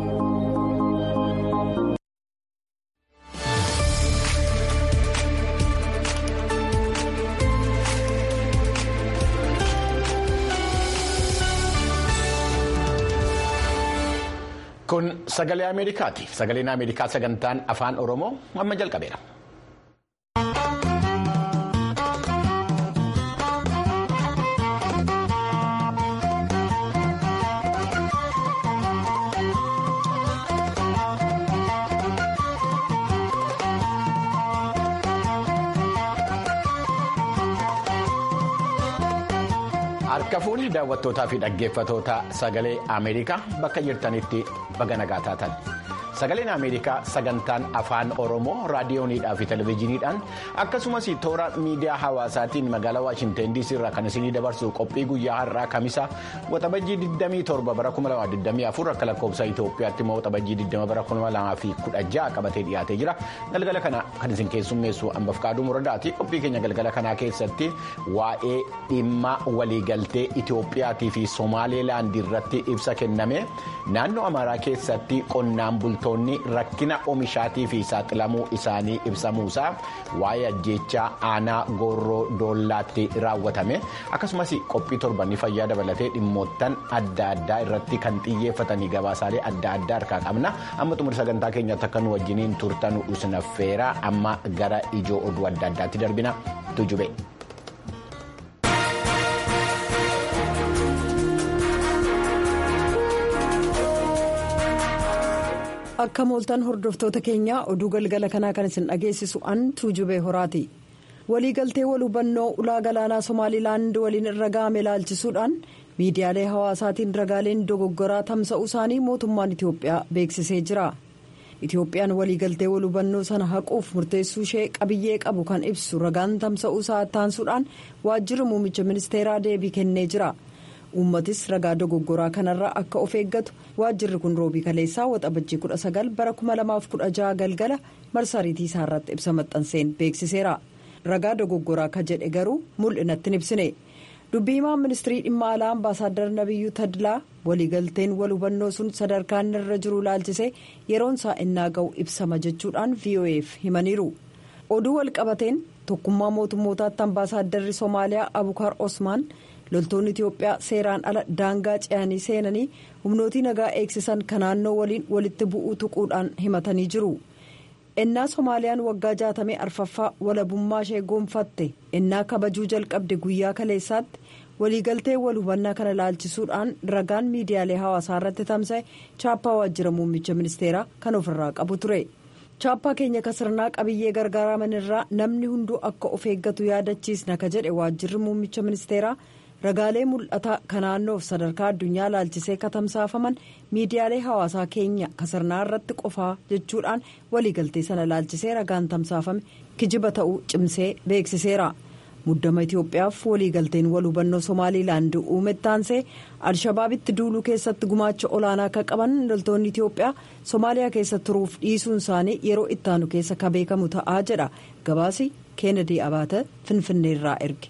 Kun sagalee Ameerikaati. Sagaleen Ameerikaa sagantaan afaan Oromoo amma jalqabeera. Harka fuudhii daawwattootaa fi dhaggeeffatoota sagalee Ameerikaa bakka jirtanitti baga nagaa taatan. Sagaleen Ameerikaa sagantaan afaan Oromoo raadiyooniidhaa fi televezyiiniidhaan akkasumas toora miidiyaa hawaasaatiin magaalaa Waashinten DC irraa kan isinii dabarsu qophii guyyaa har'aa kamisa waxabajjii 27 bara 2024 akka lakkoofsa Itoophiyaatti immoo waxabajjii 20 bara 2016 qabatee dhiyaatee jira. Galgala kana kan isin keessummeessu hambaf qaaduu muradaati. Qophii keenya galgala kanaa keessatti waa'ee dhimma waliigaltee Itoophiyaatii fi Somaaliilaand irratti ibsa kenname naannoo Amaaraa keessatti qonnaan bultoonni rakkina oomishaatii fi saaxilamuu isaanii ibsamuusaa waa'ee ajjeechaa aanaa goorroo doollaatti raawwatame akkasumas qophii torbanii fayyaa dabalatee dhimmoottan adda addaa irratti kan xiyyeeffatanii gabaasaalee adda addaa harkaa qabna amma xumura sagantaa keenyatti akka nu wajjiniin turtan usinaffeera amma gara ijoo oduu adda addaatti darbina tujube. akka mooltan hordoftoota keenyaa oduu galgala kanaa kan isin dhageessisu an tuujubee horaati waliigaltee wal hubannoo ulaa galaanaa somaalilaand waliin irra ga'ame ilaalchisuudhaan miidiyaalee hawaasaatiin ragaaleen dogoggoraa tamsa'uu isaanii mootummaan itiyoophiyaa beeksisee jira itiyoophiyaan waliigaltee wal hubannoo sana haquuf murteessuu ishee qabiyyee qabu kan ibsu ragaan tamsa'uu isaa taansuudhaan waajjirri muummicha ministeeraa deebii kennee jira. uummatis ragaa dogoggoraa kanarraa akka of eeggatu waajjirri kun roobii kaleessaa waxabajjii 19 bara 2016 galgala marsariitii isaarratti ibsa maxxanseen beeksiseera ragaa dogoggoraa ka jedhe garuu mul'inatti hin ibsine dubbii himaan ministirii dhimma alaa ambaasaaddar nabiyyuu tadlaa waliigalteen wal hubannoo sun sadarkaan irra jiru ilaalchisee yeroon isaa innaa ga'u ibsama jechuudhaan voaf himaniiru oduu walqabateen tokkummaa mootummootaatti ambaasaadarri soomaaliyaa abukaar osmaan. loltoonni itiyoophiyaa seeraan ala daangaa ce'anii seenanii humnootii nagaa eegsisan kan naannoo waliin walitti bu'uu tuquudhaan himatanii jiru ennaa soomaaliyaan waggaa jaatamee arfaffaa walabummaa ishee goonfatte ennaa kabajuu jalqabde guyyaa kaleessaatti waliigaltee wal hubannaa kana ilaalchisuudhaan ragaan miidiyaalee hawaasaa irratti tamsa'e chaappaa waajjira muummicha ministeeraa kan ofirraa qabu ture. chaappaa keenya kasirnaa qabiyyee gargaaraman irraa namni hunduu akka of eeggatu yaadachiisna ka jedhe waajjirri muummicha ministeeraa. ragaalee mul'ataa kan naannoof sadarkaa addunyaa ilaalchisee katamsaafaman miidiyaalee hawaasaa keenya kasirnaa irratti qofaa jechuudhaan waliigaltee sana ilaalchisee ragaan tamsaafame kijiba ta'uu cimsee beeksiseera muddama itiyoophiyaaf waliigalteen wal hubannoo somaaliilaand uume taansee alshabaabitti duuluu keessatti gumaacha olaanaa akka qaban loltoonni itiyoophiyaa somaaliyaa keessa turuuf dhiisuun isaanii yeroo ittaanu keessa ka beekamu ta'aa jedha gabaasi keenedii abaata finfinneerraa erge.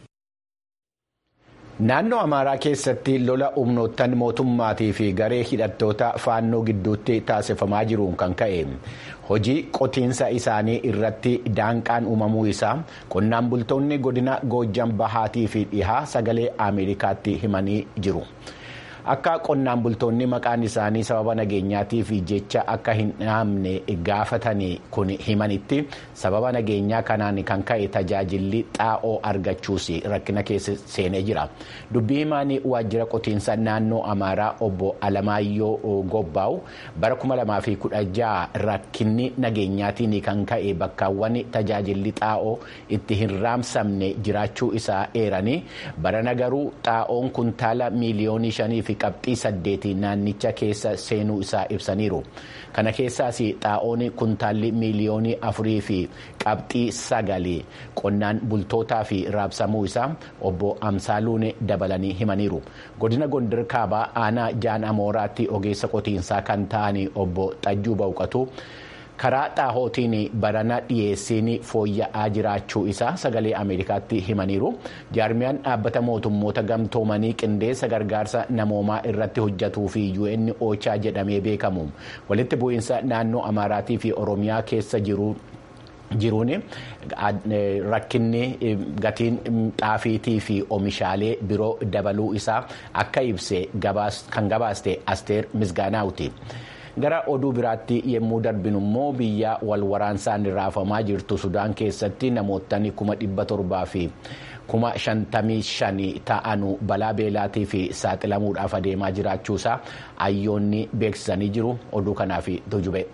Naannoo Amaaraa keessatti lola humnoottan mootummaatii fi garee hidhattoota faannoo gidduutti taasifamaa jiruun kan ka'e hojii qotiinsa isaanii irratti daanqaan uumamuu isaa qonnaan bultoonni godina Goojjan Bahaatii fi dhihaa sagalee Ameerikaatti himanii jiru. Akka qonnaan bultoonni maqaan isaanii sababa nageenyaatiif jecha akka hin dhahamne gaafatanii kun himanitti sababa nageenyaa kanaan kan ka'e tajaajilli xaa'oo argachuus rakkina keessa seenee jira. Dubbii himaan waajjira qotiinsa naannoo Amaaraa obbo Alamaayyoo Gobbaa'u bara 2016 rakkinni nageenyaatiin kan ka'e bakkaawwan tajaajilli xaa'oo itti hin raabsamne jiraachuu isaa eeranii barana garuu xaa'oon kuntaala miiliyoonii shanii fi qabxii saddeetii naannicha keessa seenuu isaa ibsaniiru kana keessaas xaa'oon kuntaalli miiliyoonii afurii fi qabxii sagalii qonnaan bultootaa fi raabsamuu isaa obbo Amsaaluun dabalanii himaniiru godina gondar kaabaa aanaa jaan amooraatti ogeessa qotiinsaa kan ta'an obbo Xajjuu Bawqatu. karaa xaahootiin barana dhiyeessiin fooyya'aa jiraachuu isaa sagalee ameerikaatti himaniiru jaarmiyaan dhaabbata mootummoota gamtoomanii qindeessa gargaarsa namoomaa irratti hojjatuu fi un ochaa jedhamee beekamu walitti bu'iinsa naannoo amaaraatii fi oromiyaa keessa jiru. jiruun rakkinni gatiin xaafiitii fi oomishaalee biroo dabaluu isaa akka ibse kan gabaaste asteer misgaanaawuti. gara oduu biraatti yommuu darbinu immoo biyya wal waraansaan raafamaa jirtu sudaan keessatti namootni kuma dhibba torbaa fi kuma shantamii shanii ta'anu balaa beelaatii fi saaxilamuudhaaf adeemaa jiraachuusaa ayyoonni beeksisanii jiru oduu kanaaf tujube.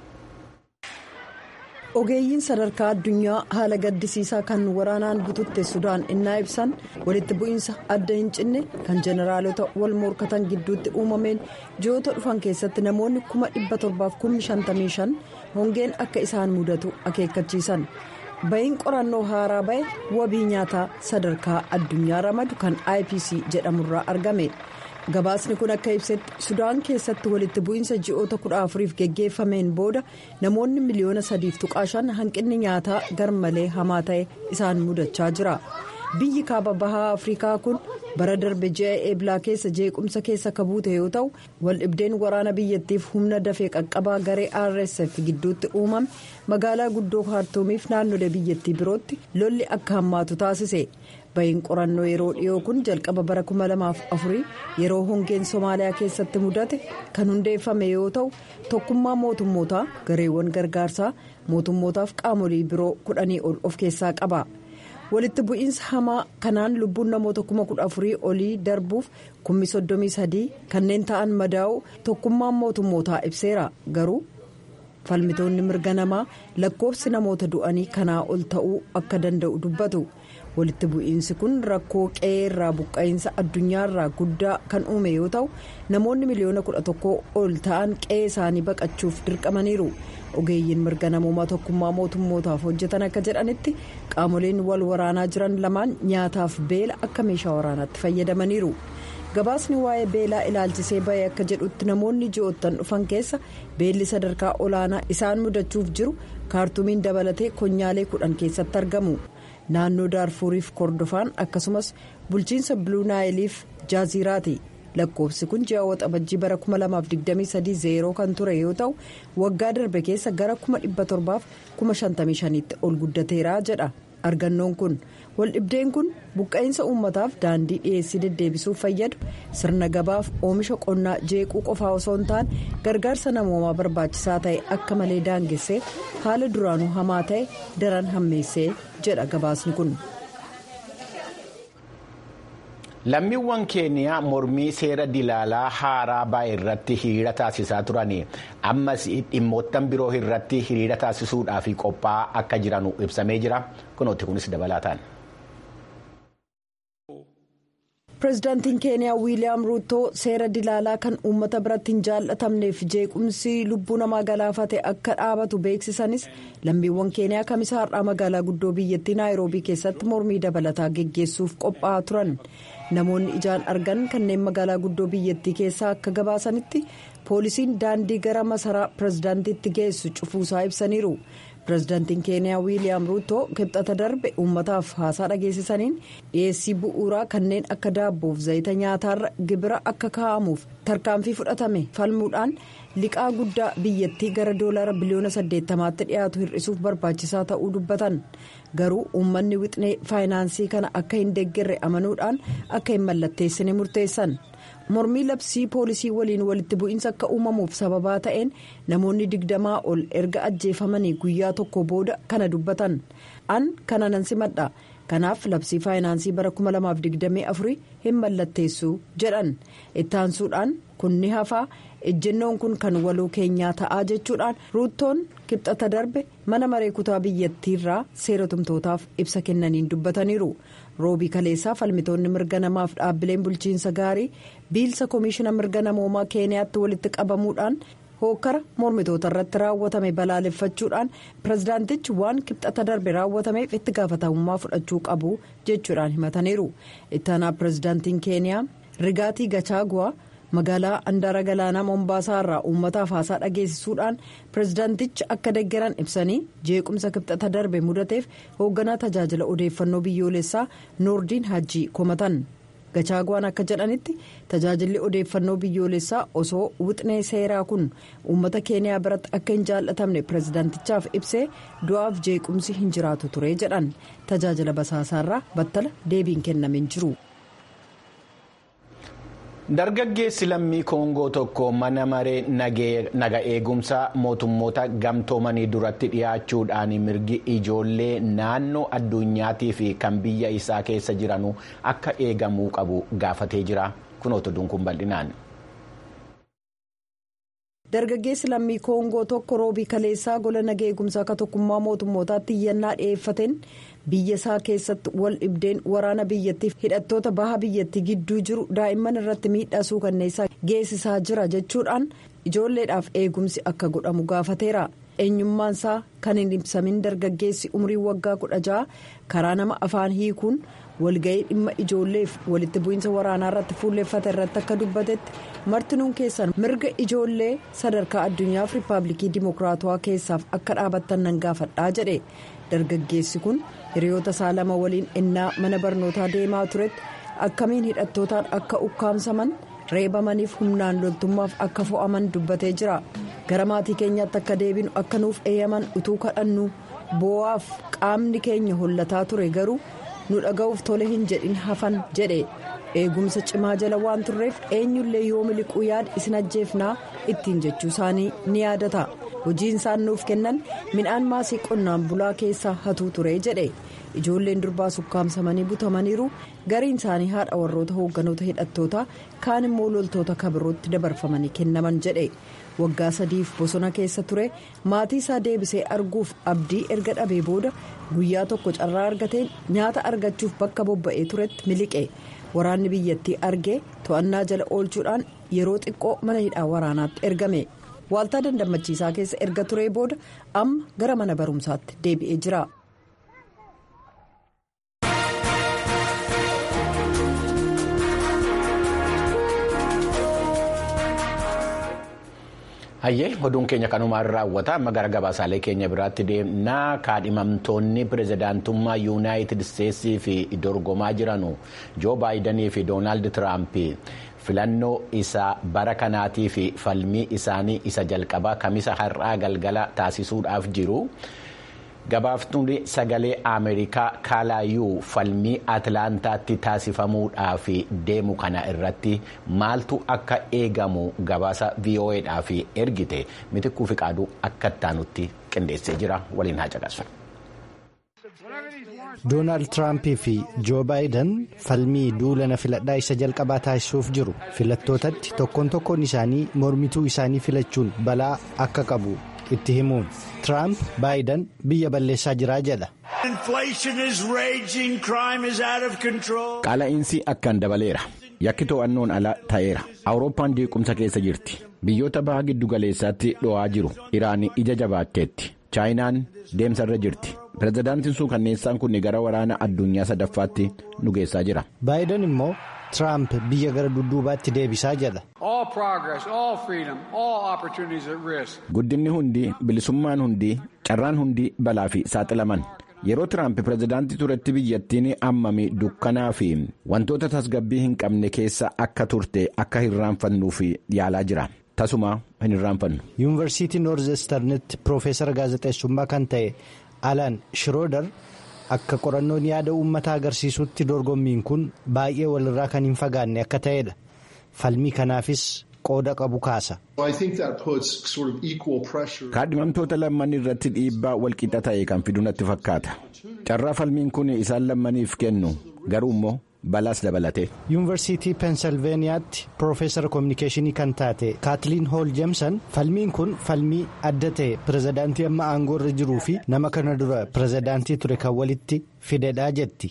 ogeeyyiin sadarkaa addunyaa haala gaddisiisaa kan waraanaan bututte sudaan innaa ibsan walitti bu'iinsa adda hin cinne kan jeneraalota wal morkatan gidduutti uumameen ji'oota dhufan keessatti namoonni kuma dhibba torbaaf kummi shantamii shan hongeen akka isaan mudatu akeekkachiisan ba'iin qorannoo haaraa ba'e wabii nyaataa sadarkaa addunyaa ramadu kan ipc jedhamurraa argame. gabaasni kun akka ibsetti sudaan keessatti walitti bu'iinsa ji'oota kudha afuriif geggeeffameen booda namoonni miliyoona sadiif tuqaashan hanqinni nyaataa garmalee hamaa ta'e isaan mudachaa jira biyyi kaaba bahaa afrikaa kun bara darbe ji'a eeblaa keessa jeequmsa keessa akka buute yoo ta'u waldhibdeen waraana biyyattiif humna dafee qaqqabaa garee rsf gidduutti uumame magaalaa guddoo kaartoomiif naannolee biyyattii birootti lolli akka hammaatu taasise. ba'iin qorannoo yeroo dhiyoo kun jalqaba bara 2004 yeroo hongeen somaaliyaa keessatti mudate kan hundeeffame yoo ta'u tokkummaa mootummootaa gareewwan gargaarsaa mootummootaaf qaamolee biroo kudhanii ol of keessaa qaba walitti bu'iinsa hamaa kanaan lubbuun namoota 14,000 olii darbuuf 33 kanneen ta'an madaa'u tokkummaan mootummootaa ibseera garuu falmitoonni mirga namaa lakkoofsi namoota du'anii kanaa ol ta'uu akka danda'u dubbatu. walitti bu'iinsi kun rakkoo qe'ee irraa buqqa'iinsa addunyaarraa guddaa kan uume yoo ta'u namoonni miliyoona kudha tokko ol ta'an qe'ee isaanii baqachuuf dirqamaniiru ogeeyyiin mirga namoomaa tokkummaa mootummootaaf hojjetan akka jedhanitti qaamoleen wal waraanaa jiran lamaan nyaataaf beela akka meeshaa waraanaatti fayyadamaniiru gabaasni waa'ee beelaa ilaalchisee ba'ee akka jedhutti namoonni ji'oottan dhufan keessa beelli sadarkaa olaanaa isaan mudachuuf jiru kaartumiin dabalatee konyaalee kudhan keessatti argamu. naannoo daarfuuriif kordofaan akkasumas bulchiinsa biluu naayiliif jaaziiraati lakkoofsi kun ji'a waxabajjii bara 2023 zeeroo kan ture yoo ta'u waggaa darbe keessa gara 1755tti ol guddateera jedha argannoon kun waldhibdeen kun buqqa'iinsa uummataaf daandii dhiyeessii deddeebisuuf fayyadu sirna gabaaf oomisha qonnaa jeequu qofaa osoo hin taane gargaarsa namoomaa barbaachisaa ta'e akka malee daangessee haala duraanuu hamaa ta'e daran hammeessee jedha gabaasni kun. lammiiwwan keeniyaa mormii seera dilaalaa haaraa baay'ee irratti hiriira taasisaa turan ammas dhimmoottan biroo irratti hiriira taasisuudhaaf qophaa'aa akka jiran ibsamee jira kunooti kunis dabalataan. pireezidaantiin keeniyaa wiiliyaam ruutoo seera dilaalaa kan uummata biratti hin jaallatamneef jeequmsi lubbuu namaa galaafate akka dhaabatu beeksisanis lammiiwwan keeniyaa kamisaa har'aa magaalaa guddoo biyyattii naayiroobii keessatti mormii dabalataa geggeessuuf qophaa'aa turan namoonni ijaan argan kanneen magaalaa guddoo biyyattii keessaa akka gabaasanitti poolisiin daandii gara masaraa pireezidaantiitti geessu cufuusaa ibsaniiru. pireezidaantiin keeniyaa wiiliyaam ruutoo kibxata darbe uummataaf haasaa dhageessisaniin dhiyeessii bu'uuraa kanneen akka daabboof zayita nyaataarra gibira akka kaa'amuuf tarkaanfii fudhatame falmuudhaan liqaa guddaa biyyattii gara doolaara biliyoona 80tti dhiyaatu hir'isuuf barbaachisaa ta'uu dubbatan garuu uummanni wixnee faayinaansii kana akka hin deeggarre amanuudhaan akka hin mallatteessine murteessan. mormii labsii poolisii waliin walitti bu'iinsa akka uumamuuf sababaa ta'een namoonni digdamaa ol erga ajjeefamanii guyyaa tokko booda kana dubbatan an kana nan simadha kanaaf labsii faayinaansii bara 2024 hin mallatteessu jedhan ittaansuudhaan kun ni hafaa ejjennoon kun kan waloo keenyaa ta'aa jechuudhaan ruuttoon kibxata darbe mana maree kutaa biyyattiirraa seera tumtootaaf ibsa kennaniin dubbataniiru. roobii kaleessaa falmitoonni mirga namaaf dhaabbileen bulchiinsa gaarii biilsa koomishina mirga namoomaa keeniyaatti walitti qabamuudhaan hookkara mormitoota irratti raawwatame balaaleffachuudhaan pireezidaantichi waan kibxata darbe raawwatameef itti gaafatamummaa fudhachuu qabu jechuudhaan himataniiru ittaanaa pireezidaantiin keeniyaa rigaatii gachaaguwaa magaalaa handaara galaanaa mombaasaa irraa uummataaf haasaa dhageessisuudhaan pirezidaantichi akka deggeran ibsanii jeequmsa kibxata darbe mudateef hoogganaa tajaajila odeeffannoo biyyoolessaa noordiin hajjii komatan. gachaagwaan akka jedhanitti tajaajilli odeeffannoo biyyoolessaa osoo wixnee seeraa kun uummata keeniyaa biratti akka hin jaallatamne pirezidaantichaaf ibsee du'aaf jeequmsi hin jiraatu ture jedhan tajaajila basaasaarraa battala deebiin kennamin jiru. dargaggeessi lammii koongoo tokko mana maree naga eegumsaa mootummoota gamtoomanii duratti dhiyaachuudhaan mirgi ijoollee naannoo addunyaatii fi kan biyya isaa keessa jiranuu akka eegamuu qabu gaafatee jira kunoota dunkuun bal'inaan. dargaggeessi lammii koongoo tokko roobii kaleessaa gola naga eegumsaa akka tokkummaa mootummootaatti iyyannaa dhi'eeffateen biyya isaa keessatti wal dhibdeen waraana biyyattiif hidhattoota baha biyyattii gidduu jiru daa'imman irratti miidhaa suukanneessaa geessisaa jira jechuudhaan ijoolleedhaaf eegumsi akka godhamu gaafateera eenyummaan isaa kan hin ibsamin dargaggeessi umrii waggaa kudha ja'a karaa nama afaan hiikuun walga'ii dhimma ijoolleef walitti bu'iinsa waraanaa irratti fuulleeffate irratti akka dubbatetti martinuun keessan mirga ijoollee sadarkaa addunyaaf riippaabilikii dimokiraatawaa keessaaf akka dhaabattan nan gaafadhaa jedhe dargaggeessi kun hiriyoota isaa lama waliin innaa mana barnootaa deemaa turetti akkamiin hidhattootaan akka ukkaamsaman reebamaniif humnaan loltummaaf akka fo'aman dubbatee jira gara maatii keenyaatti akka deebinu akka nuuf eeyyaman utuu kadhannu boo'aaf qaamni keenya hollataa ture garuu nu dhaga'uuf tole hin jedhin hafan jedhe eegumsa cimaa jala waan turreef eenyullee yoo miliquu yaada isin ajjeefnaa ittiin jechuu isaanii ni yaadata hojiin isaan nuuf kennan midhaan maasii qonnaan bulaa keessaa hatuu ture jedhe ijoolleen durbaa sukkaamsamanii butamaniiru gariin isaanii haadha warroota hoogganoota hidhattootaa kaan immoo loltoota kabirootti dabarfamanii kennaman jedhe waggaa sadiif bosona keessa ture maatii isaa deebisee arguuf abdii erga dhabee booda guyyaa tokko carraa argateen nyaata argachuuf bakka bobba'ee turetti miliqe waraanni biyyattii argee to'annaa jala oolchuudhaan yeroo xiqqoo mana hidhaa waraanaatti ergame waaltaa dandammachiisaa keessa erga turee booda amma gara mana barumsaatti deebi'ee jira. hayyee oduun keenya kanumaan raawwata amma gara gabaasaalee keenya biraatti deemnaa kaadhimamtoonni pirezidaantummaa yuunaayitid isteetsii fi dorgomaa jiranu joo baayidanii fi doonaald tiraamp filannoo isa bara kanaatii fi falmii isaanii isa jalqabaa kamisa har'aa galgala taasisuudhaaf jiru. gabaaftuun sagalee ameerikaa kaalaayuu falmii atlaantaatti taasifamuudhaaf deemu kana irratti maaltu akka eegamu gabaasa vo'edhaaf ergite mitikkuu fi qaaduu akka ittaanutti qindeessee jira waliin haa caqasu. doonaald tiraampii fi joo baayiden falmii duulana filadhaa isa jalqabaa taasisuuf jiru filattootatti tokkoon tokkoon isaanii mormituu isaanii filachuun balaa akka qabu. itti himuun tiraamp baayiden biyya balleessaa jiraa jedha. qaala'iinsi akkaan dabaleera yakki to'annoon ala ta'eera awurooppaan jeequmsa keessa jirti biyyoota baha giddu galeessaatti dho'aa jiru iraan ija jabaatteetti chaayinaan deemsarra jirti pirezidaantiin sun kanneessaan kun gara waraana addunyaa sadaffaatti nu geessaa jira. baayiden immoo tiraamp biyya gara dudduubaatti deebisaa jedha. guddinni hundi bilisummaan hundi carraan hundi balaa fi saaxilaman yeroo tiraamp pirezidaantii turetti biyyattiin ammami dukkanaa fi wantoota tasgabbii hin qabne keessa akka turte akka hirraanfannuuf yaalaa jira tasuma hin hirraanfannu. yuunivarsiitii noorzesternitti piroofeesara gaazexeessummaa kan ta'e alaan shirooder. akka qorannoon yaada uummataa agarsiisutti dorgommiin kun baay'ee walirraa kan hin fagaanne akka ta'edha falmii kanaafis qooda qabu kaasa. kaadhimamtoota lamman irratti dhiibbaa walqixa ta'e kan fidu natti fakkaata carraa falmiin kun isaan lammaniif kennu garuu immoo balaas dabalate. yuunivarsiitii peensilveeniyaatti piroofeesara koominikeeshinii kan taate kaatiliin hool jeemsan falmiin kun falmii adda ta'e pirezidaantii amma aangoo irra jiruu fi nama kana dura pirezidaantii ture kan walitti fidedhaa jetti.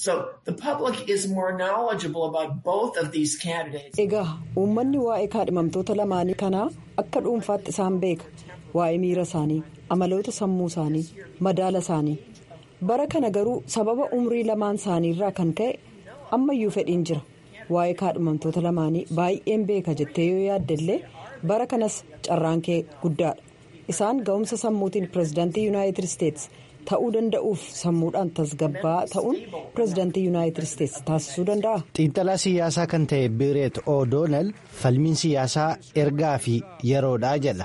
egaa uummanni waa'ee kaadhimamtoota lamaanii kanaa akka dhuunfaatti isaan beeka waa'ee miira isaanii amaloota sammuu isaanii madaala isaanii bara kana garuu sababa umrii lamaan isaaniirraa kan ka'e ammayyuu fedhiin jira waa'ee kaadhimamtoota lamaanii baay'een beeka jettee yoo yaaddellee bara kanas carraan kee guddaadha isaan ga'umsa sammuutiin pirezidaantii yuunaayitid isteetsi ta'uu danda'uuf sammuudhaan tasgabbaa ta'uun pirezidaantii yuunaayitid isteetsi taasisuu danda'a. xiinxalaa siyaasaa kan ta'e bireet o'doonel falmiin siyaasaa ergaa fi yeroodhaa jedha.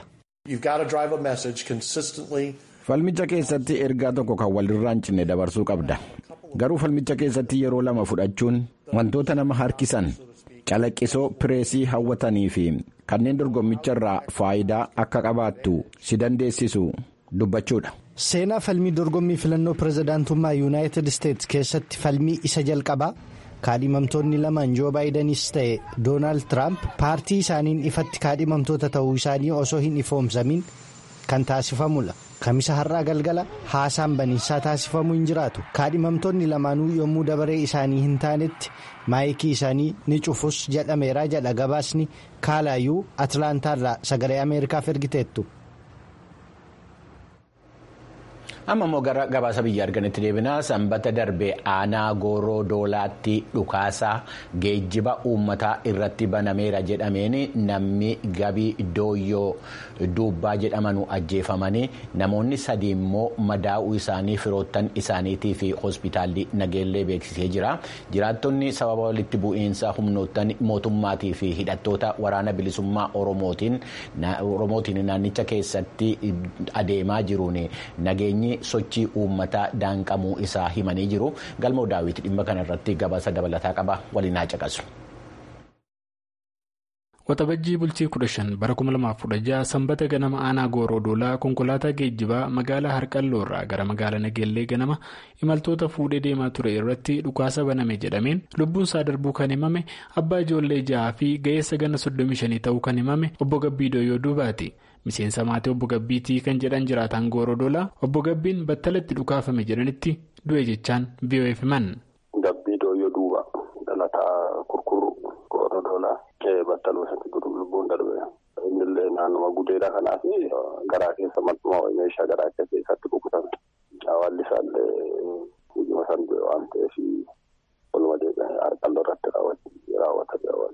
falmicha keessatti ergaa tokko kan walirraa hin cinne dabarsuu qabda garuu falmicha keessatti yeroo lama fudhachuun wantoota nama harkisan calaqqisoo pireesii hawwatanii fi kanneen dorgommicharraa faayidaa akka qabaattu si dandeessisu dubbachuudha. seenaa falmii dorgommii filannoo pirezidaantummaa yuunaayitid isteetsi keessatti falmii isa jalqabaa kaadhimamtoonni lamaan joo baayidanis ta'e doonaald tiraamp paartii isaaniin ifatti kaadhimamtoota ta'uu isaanii osoo hin ifoomsamiin kan taasifamudha. kamisa har'aa galgala haasaan baniinsaa taasifamuu hin jiraatu kaadhimamtoonni lamaanuu yommuu dabaree isaanii hin taanetti maayikii isaanii ni cufus jedhameera jedha gabaasni kaalaayuu atlaantaarraa sagalee ameerikaaf ergiteettu. amma immoo gara gabaasa biyya arganitti deebinaa sanbata darbe aanaa gooroo doolaatti dhukaasaa geejjiba uummataa irratti banameera jedhameen namni gabii dooyyoo duubbaa jedhamanu ajjeefamanii namoonni sadii immoo madaa'uu isaanii firoottan isaaniitii fi hospitaalli nageellee beeksisee jira jiraattonni sababa walitti bu'iinsa humnoottan mootummaatii fi hidhattoota waraana bilisummaa oromootiin naannicha keessatti adeemaa jiruun nageenyi. sochii uummataa daanqamuu isaa himanii jiru galmoo daawwiti dhimma kanarratti gabaasa dabalataa qaba waliin haa caqasu. Waxabajjii bultii 15 bara 2016 sanbata ganama aanaa gooroo doolaa konkolaataa geejjibaa magaalaa harqalloo irraa gara magaalaa nageellee ganama imaltoota fuudhee deemaa ture irratti dhukaasa baname jedhameen lubbuunsaa darbuu kan himame abbaa ijoollee ja'aa fi ga'eessa ganna 35 ta'uu kan himame obbo Gabbii Dooyyoo Duubaati. miseensa maatii obbo Gabbiitii kan jedhan jiraataan gooroo doolaa obbo Gabbiin battalatti dhukaafame jedhanitti du'e jechaan VOF himan. Gabbii dooyyoo duuba dhalataa kurkuru gooroo doolaa kee battaluu isaatti lubbuun darbe innillee naannuma gudeedha kanaaf garaa keessa maxxuma meeshaa garaa keessatti rukutame hawaalli isaallee guyyuma san du'e waan ta'eef walumaa deebi'anii harqalloo irratti raawwatame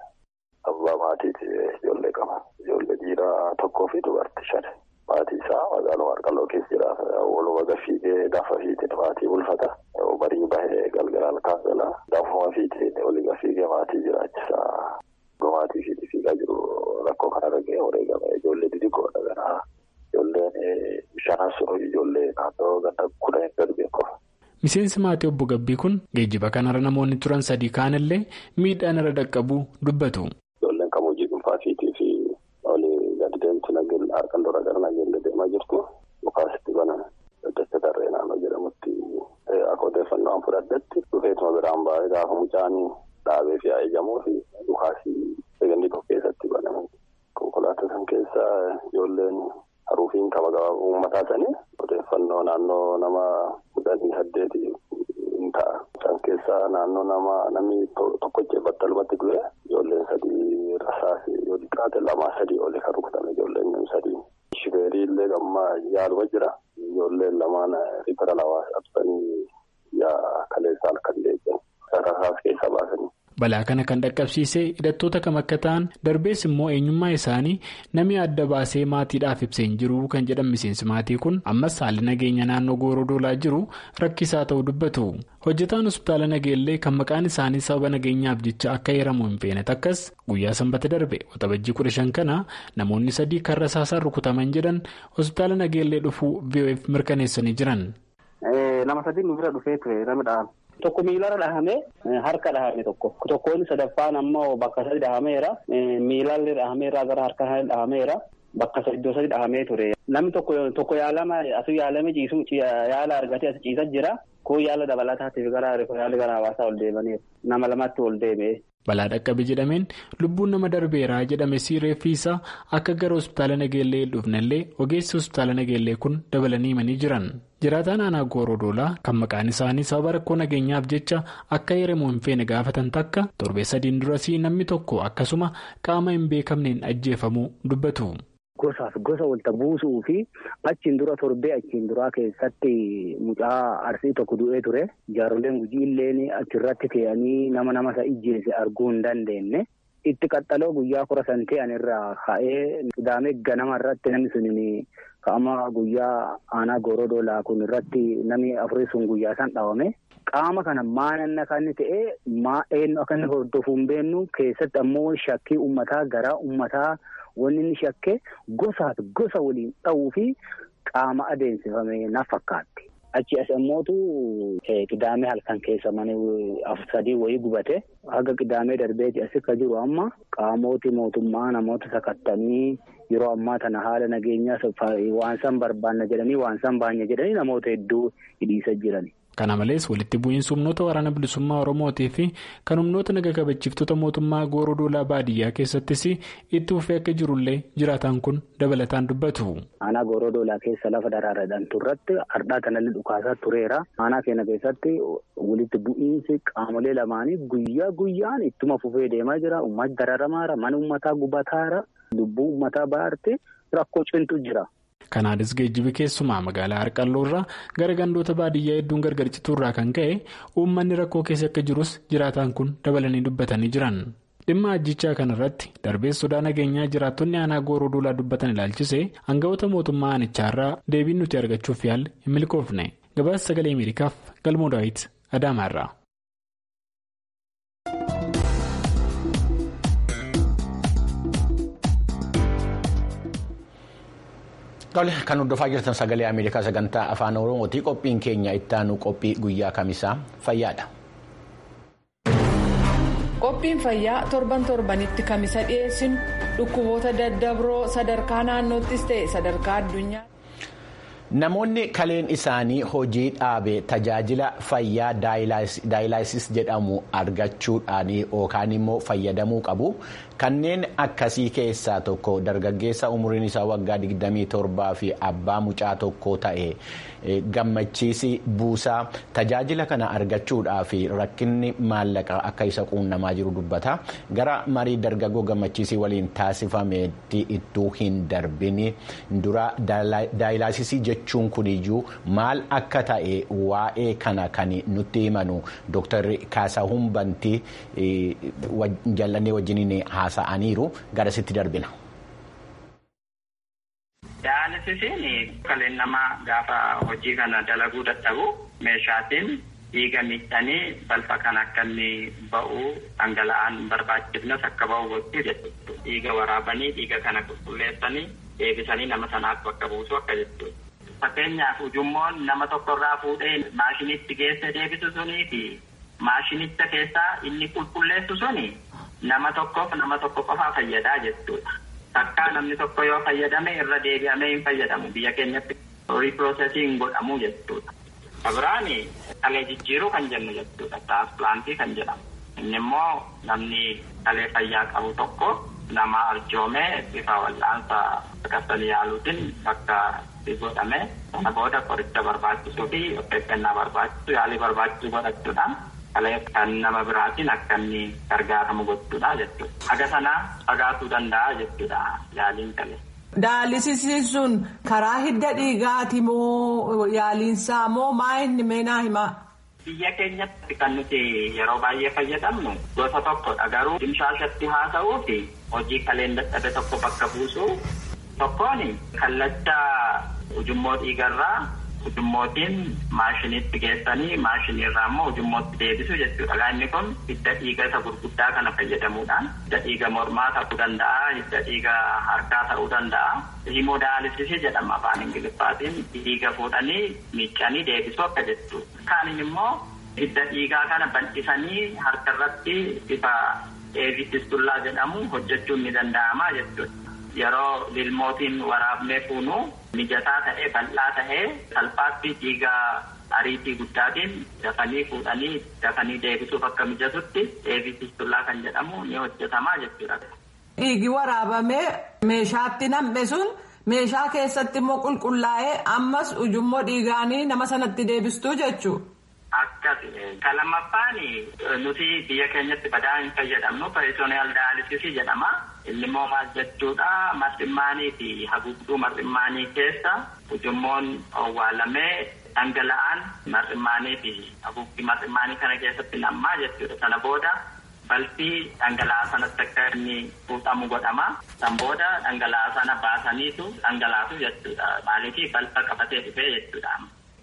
abbaa maatiiti ijoollee qaba. Ijoollee dhiiraa tokkoo fi dubartii shan maatii isaa magaaluma harqalloo keessa jira walumaa gafiigee gaafa fiitee maatii bulfata barii bahee galgalaan kaasala gaafuma fiitee olii gafiigee maatii jiraachisaa maatii fiitee fiigaa jiru rakkoo kanarra ga'ee wareegame ijoollee xixiqqoodha gara ijoolleen shanas ijoollee naannoo ganda kudhanii darbe qofa. Miseensi maatii obbo Gabbii kun geejjiba kanarra namoonni turan sadii kaanillee miidhaan irra dhaqqabuu dubbatu. Ijoolleen kan hojii dhuunfaa fiitii fi olii gadi deemtu nageenya harqalloorra gara nageenya deemaa jirtu mukaasitti banan daddacha tarree naannoo jedhamutti akka odeeffannoo an fudhadhetti dhufeetuma biraan baay'ee gaafa mucaan dhaabee fi eeyyamuu fi mukaasii eeganii tokko keessatti banaman konkolaataa san keessa ijoolleen haruufiin qaba gabaa uummataa sanii odeeffannoo naannoo nama kudhanii saddeeti hin ta'a. Isaan keessaa naannoo nama namni tokkochee battalumatti du'e ijoolleen sadii rasaasi yoo xiqqaate lamaa sadii oli kan rukutame ijoolleen namni sadii. Shifeerii illee gammaa yaaluma jira. Ijoolleen lamaan rifara lawaa qabsanii yaa kaleessaa halkan deebi'an. Rasaas keessaa baasanii. Balaa kana kan dhaqqabsiisee hidhattoota kam akka ta'an darbees immoo eenyummaa isaanii namni adda baasee maatiidhaaf ibsee hin jiru kan jedhan miseensi maatii kun ammas haalli nageenya naannoo gooroo doolaa jiru rakkisaa ta'uu dubbatu. Hojjetaan hospitaala nageellee kan maqaan isaanii sababa nageenyaaf jecha akka heeramu hin feene takkas guyyaa sanbata darbe waxabajjii kudha shan kana namoonni sadii kan rasaasaan rukutaman jedhan hospitaala nageellee dhufuu VOF mirkaneessanii jiran. Nama sadii nu bira dhufee ture namni Tokko miilarra dhahamee harka dhahame tokko tokkoon sadaffaan ammoo bakka sadi dhahameera miilalli dhahameera gara harka dhahameera bakka iddoo sadi dhahamee ture. Namni tokko tokko yaalama asii yaalame ciisu yaala argatee as ciisa jira kun yaala dabalataatiif gara yaala gara hawaasaa ol deemaniiru nama lamatti ol deebi'e. Balaa dhaqqabe jedhameen lubbuun nama darbeeraa jedhame reeffi isaa akka gara hospitaala nageellee hin dhufnellee ogeessi hospitaala nageellee kun dabalanii himanii jiran. Jiraataan aanaa gooroo doolaa kan maqaan isaanii sababa rakkoo nageenyaaf jecha akka heeramu hin feene gaafatan takka torbee sadiin durasii namni tokko akkasuma qaama hin beekamneen ajjeefamuu dubbatu. gosaaf gosa walta buusuu fi achiin dura torbee achiin duraa keessatti mucaa arsii tokko du'ee ture. Jaaroleen gujii illeen achirratti fe'anii nama nama isa ijjeese arguu hin dandeenye. Itti qaxxaloo guyyaa kora san ta'an irraa ka'ee sidaamee ganama irratti namni sun ka'ama guyyaa aanaa goorodoolaa kun irratti namni afurii sun guyyaa san dhawame. Qaama kana maananna kan inni ta'e maa eenyu akka inni hordofu hin beeknu keessatti ammoo shakkii uummataa garaa uummataa wanni inni shakke gosaaf gosa waliin dha'uu fi qaama adeemsifame na fakkaatti. Achi as ammootu qidaamee halkan keessa mana sadii wayii gubate haga qidaamee darbeeti as akka jiru amma qaamooti mootummaa namoota sakattanii yeroo ammaa tana haala nageenyaa waan san barbaanna jedhanii waan san baanya jedhanii namoota hedduu hidhiisa jirani. Kana malees walitti bu'iinsa humnoota waraana bilisummaa Oromootii fi kan humnoota naga kabachiiftota mootummaa gooroo doolaa baadiyyaa keessattis itti fufee akka jirullee jiraataan kun dabalataan dubbatu. Aanaa gooroo doolaa keessa lafa daraaradhaan turratti hardhaa kanallee dhukaasaa tureera. Aanaa keenya keessatti walitti bu'iinsi qaamolee lamaanii guyyaa guyyaan ittuma fufee deemaa jira. Uummatni dararamaara mana uummataa gubataara lubbuu uummataa baarte rakkoo cintu jira. Kanaanis geejjibi keessumaa magaalaa Harqalloo irraa gara gandoota baadiyyaa hedduun gargar citurraa kan ka'e uummanni rakkoo keessa akka jirus jiraataan kun dabalanii dubbatanii jiran. Dhimma ajjichaa kanarratti darbees sodaa nageenyaa jiraattonni aanaa gooroo doolaa dubbatan ilaalchise aangawoota mootummaa aanichaarraa deebiin nuti argachuuf yaalle hin milkoofne. Gabaasa sagalee Ameerikaaf Galmoo Daawit Adaamaarraa. Kan hordofaa jirtan sagalee Ameerikaa sagantaa afaan Oromooti. Qophiin keenya ittaanu qophii guyyaa kamisaa fayyaadha. Qophiin fayyaa torban torbanitti kamisa dhiyeessinu dhukkuboota daddabroo sadarkaa naannoottis ta'e sadarkaa addunyaa. Namoonni kaleen isaanii hojii dhaabe tajaajila fayyaa daayilaasis jedhamu argachuudhaan yookaan immoo fayyadamuu qabu. Kanneen akkasii keessaa tokko dargaggeessa umriin isaa waggaa 27 fi abbaa mucaa tokko ta'e gammachiisi buusaa tajaajila kana argachuudhaaf rakkinni maallaqa akka isa quunnamaa jiru dubbata. Gara marii dargaggoo gammachiisii waliin taasifametti ittuu hin darbin dura daayilaasisii jechuun kuniyyuu maal akka ta'e waa'ee kana kan nutti himanu Dr. Kaasahuun Bantii jallannee wajjiniin haasa'aniiru garasitti darbina. Daayilaasisiin kaleen namaa gaafa hojii kana dalaguu dadhabu meeshaatiin dhiiga miidhanii balfa kan akka inni ba'u dhangala'aan barbaachifnes akka ba'u gochuu jechuudha. Dhiiga waraabanii dhiiga kana qulqulleessanii deebisanii nama sanaaf bakka buusu akka jechuudha. Fakkeenyaaf ujummoon nama tokkorraa fuudhee maashinitti geesse deebisu sunii fi maashinicha keessaa inni qulqulleessu suni nama tokkoof nama tokko qofaa fayyadaa jechuudha. Takkaa namni tokko yoo fayyadame irra deebi'amee hin fayyadamu biyya keenyatti riipiroosesiin godhamu jechuudha. Abiraani dhalee jijjiiruu kan jennu jechuudha. Tiraansplantii kan jedhamu. Inni immoo namni dhalee fayyaa qabu tokko nama arjoomee bifa wal'aansa akkasii yaaluutiin bakka godhame sana booda qoricha barbaachisuu fi of eeggannaa barbaachisu yaalii barbaachisu godhachuudhaan dhalee kan nama biraatiin akka inni gargaaramu gochuudha jechuudha. Haga sanaa fagaatuu danda'a jechuudha yaaliin dhalee. Daayilaasisiin sun karaa hidda dhiigaati moo yaaliinsaa moo maa inni meenaa himaa? Biyya keenyatti kan nuti yeroo baay'ee fayyadamnu gosa tokkodha garuu dimshaashatti haasa'uu fi hojii kaleen dadhabe tokko bakka buusuu tokkoon kallacha ujummoo dhiigarraa ujummootiin maashiniitti geessanii maashiniirraa immoo ujummootti deebisu jechuudha. Inni kun hidda dhiiga isa gurguddaa kana fayyadamuudhaan hidda dhiiga mormaa ta'uu danda'a, hidda dhiiga harkaa ta'uu danda'a. Himodaalisisii jedhama afaan Ingiliffaatiin dhiiga fuudhanii miiccanii deebisuu akka jechuudha. Kaanin immoo hidda dhiigaa kana bal'isanii harkarratti bifa eevististullaa jedhamu hojjechuun ni danda'ama jechuudha. Yeroo lilmootiin waraabnee fuunu mijataa ta'ee bal'aa ta'ee salphaatti dhiiga ariitii guddaatiin dafanii fuudhanii dafanii deebisuuf akka mijatutti eevististullaa kan jedhamu ni hojjetamaa jechuudha. Dhiigi waraabamee meeshaatti nam'e sun meeshaa keessatti immoo qulqullaa'ee ammas ujummoo dhiigaanii nama sanatti deebistuu jechuudha. akkas ka lammaffaan nuti biyya keenyatti badaa hin fayyadamnu peritooniyaal daayalisisii jedhama inni immoo maal jechuudha marximmaanii fi haguugduu marximmaanii keessa ujummoon owwaalamee dhangala'aan marximmaanii fi haguugdii marximmaanii kana keessatti nammaa jechuudha sana booda balfii dhangala'aa sanatti akka inni fuudhamu godhama san booda dhangala'aa sana baasaniitu dhangalaatu jechuudha maaliif balfa qabatee dhufee jechuudha.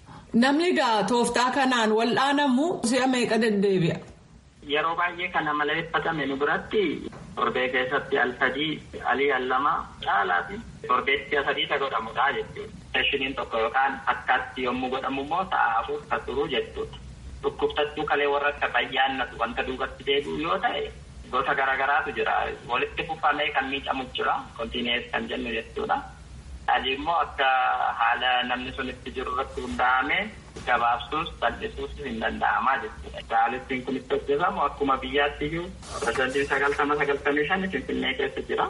Namni egaa tooftaa kanaan wal'aanamu si'a meeqa deddeebi'a? Yeroo baay'ee kana maleeffatame nu biratti torbee keessatti al sadii alii al lama caalaati torbeetti sadiisa godhamudha jechuudha. Seeshiniin tokko yookaan akkaatti yommuu godhamu immoo sa'a afur kan turu jechuudha. Dhukkubsattuu kalee warra akka bayyaannatu wanta duubatti deebi'u yoo ta'e gosa garaagaraatu jira. Walitti fufamee kan miidhamu jira. Kontiinees kan jennu jechuudha. Adii immoo akka haala namni sun itti jiru irratti hundaa'amee gabaabsuus bal'isuus hin danda'amaa jechuudha. Daalistiin kun itti hojjetamu akkuma biyyaatti iyyuu pirezidantiin sagaltama sagaltamii shan Finfinnee keessa jira.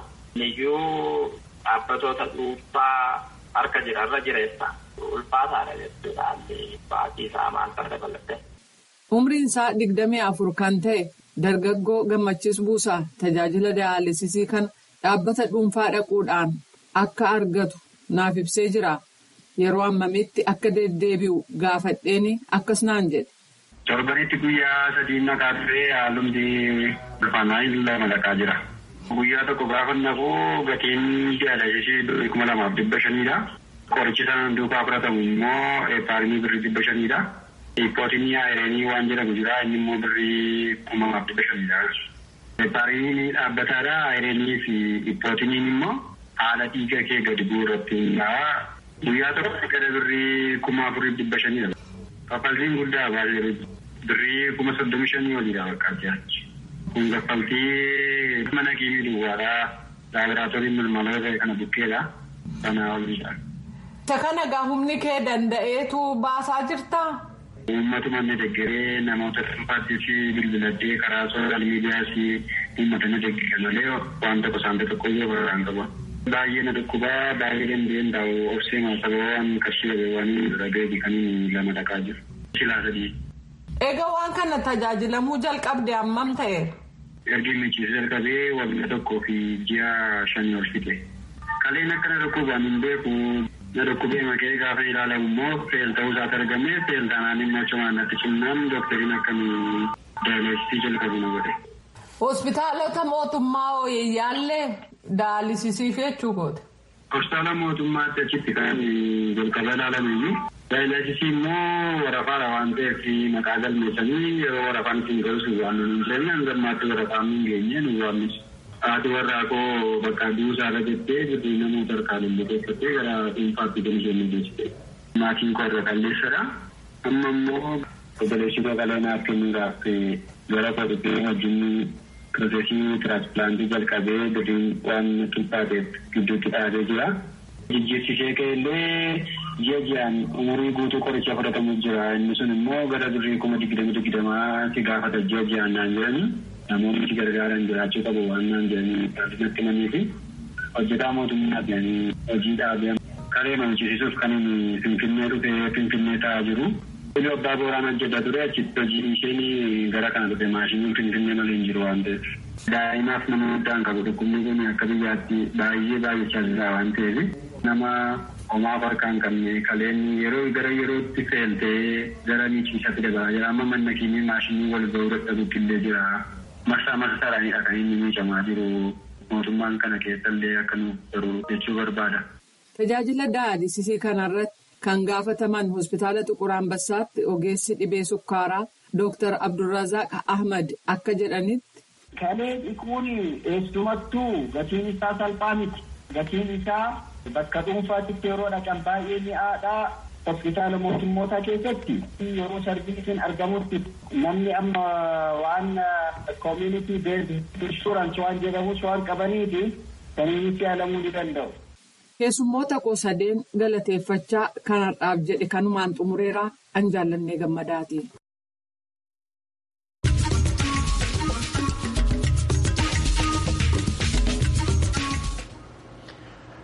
Iyyuu dhaabbatoota dhuunfaa harka jira irra jireessa. Ulfaataadha jechuudha. Baatii isaa maal fara dabalatte. Umriin isaa digdamii afur kan ta'e dargaggoo gammachiis buusaa tajaajila daayalisisii kan dhaabbata dhuunfaa dhaquudhaan akka argatu naaf ibsee jira. Yeroo ammamitti akka deddeebi'u gaafadheeni akkas naan jedhe. Torbanitti guyyaa sadii naqaa turee haalumti ulfaanaa lama dhaqaa jira. Guyyaa tokko gaafa naqu gatiin daayalisisii kuma lamaaf dhibba shaniidha. Qorichi sana duukaa fudhatamu immoo eepaarimii birrii dhibba shaniidha. Ippootinii aayireenii waan jedhamu jira inni immoo birrii kuma lamaaf dhibba shaniidha. Eepaarimiin dhaabbataadha aayireenii fi ippootiniin immoo haala dhiiga kee gadi bu'u irratti hundaa'a. Guyyaa tokko gara birrii kuma afurii dhibba shaniidha. Kaffaltiin guddaa baay'ee birrii kuma soddomi shanii oliidha bakka addaa. Kun kaffaltii mana kiimii duwwaadhaa laaboraatoorii malmaloota kana bukkeedha. Sana oliidha. Isa kana gaa humni kee danda'eetu baasaa jirtaa? Uummatuma inni deeggaree namoota dhuunfaattii fi bilbiladhee karaa sooshaal miidiyaas uummata ni deeggara malee waan tokko saanta tokko iyyuu barraan qaba. Baay'ee na dhukkubaa baay'ee dandeen taa'u obsee maasaba waan qarshii dhabeewwan dhaga'ee kan lama dhaqaa jiru. Silaa sadii. Egaa waan kana tajaajilamuu jalqabde hammam ta'e? Ergi michiisa jalqabee waggaa tokkoo fi ji'a shanii ol fixe. Kaleen akkana dhukkubaan hin beeku na dhukkubee makee gaafa ilaalamu immoo feel ta'uu isaatti argame feel taanaan immoo cimaan natti cimnaan doktariin akkamii daayilesisii jalqabu na godhe. Hospitaalota mootummaa hooyyaallee daalisisiif jechuu goote. Hospitaala mootummaatti achitti kan jalqaba ilaalamu iyyuu daayilesisii immoo warafaadha waan ta'eef maqaa galmeessanii yeroo warafaan ittiin galchu waan nuyi hin jenne hangammaatti warafaan hin geenye nu waamnis. Haati warraa koo bakka duusaa irra jettee birrii namoota harkaan illee keessatti gara dhuunfaatti kan isheen mil'eessite. Maatiin koo irra qalleessadha. Amma immoo obboleessi koo qaleenaaf kennuudhaaf gara koo dhuftee wajjin piroosesii tiraansippilaantii jalqabee birriin waan qixxaateef gidduutti dhaabee jira. Jijjiirsisee ka'ellee ji'a ji'aan umurii guutuu qoricha fudhatamu jira. Inni sun immoo gara birrii kuma digdama digdamaa si gaafata ji'a ji'aan naan jedhani. namoonni itti gargaaran jiraachuu qabu waan naan jedhanii natti himanii fi hojjetaa mootummaa jedhanii hojii dhaabee karee mamchisiisuuf kan inni finfinnee dhufee finfinnee taa'aa jiru. Inni abbaa booraan hojjetaa ture achitti hojii isheen gara kana dhufe maashiniin finfinnee malee hin jiru waan ta'eef. Daa'imaaf nama guddaan qabu dhukkubni kun akka biyyaatti baay'ee baay'achaa jira waan ta'eef nama homaaf harkaan qabne kaleen yeroo gara yerootti feeltee gara miichiisatti dabalaa jira amma manna kiimii maashinii wal ga'uu dadhabutti illee jira. marsaa marsaadhaanidha kan inni miidhamaa jiru mootummaan kana keessallee akka nu garuu jechuu barbaada. Tajaajila daayalisisii kanarratti kan gaafataman hospitaala Xuqur Ambassaatti ogeessi dhibee sukkaaraa Dr. Abdulrazaaq Ahmad akka jedhanitti. Kalee dhiquun eessumattuu gatiin isaa salphaa miti. Gatiin isaa bakka dhuunfaatti yeroo dhaqan baay'ee mi'aadhaa. hospitaala mootummootaa keessatti yeroo sarbiisiin argamutti namni amma waan koominiti beezd inshuraansii waan jedhamus waan qabaniifi saniinitti yaalamuu ni danda'u. Keessummoota qosadeen galateeffachaa kanarraaf jedhe kanumaan xumureeraa an jaallannee gammadaati.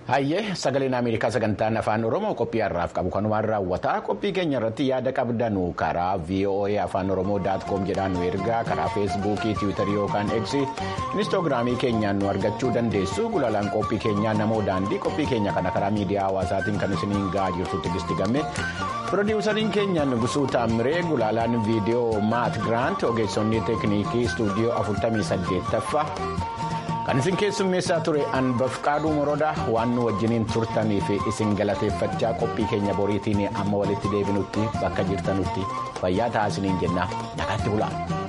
Hayyee sagaleen Ameerikaa sagantaan afaan Oromoo qophii har'aaf qabu kanumaan raawwataa qophii keenya irratti yaada qabdanu karaa VOA afaan Oromoo daatkoom jedhaan nu ergaa karaa feesbuukii tiwiitarii yookaan eegsii inistoogiraamii keenyaan nu argachuu dandeessu gulaalaan qophii keenyaa namoo daandii qophii keenya kana karaa miidiyaa hawaasaatiin kan isiniin ga'aa jirtu tigisti gamme pirodiwusariin keenya Nugusuu Taamiree gulaalaan viidiyoo Maat Giraant ogeessonni teekniikii istuudiyoo 48ffaa. kan isin keessummeessaa ture anbafqaaduu morodaa waan nu wajjiniin turtanii fi isin galateeffachaa qophii keenya boriitiin amma walitti deebinutti bakka jirtanutti fayyaa ta'aa isiniin jenna nagaatti bulaa.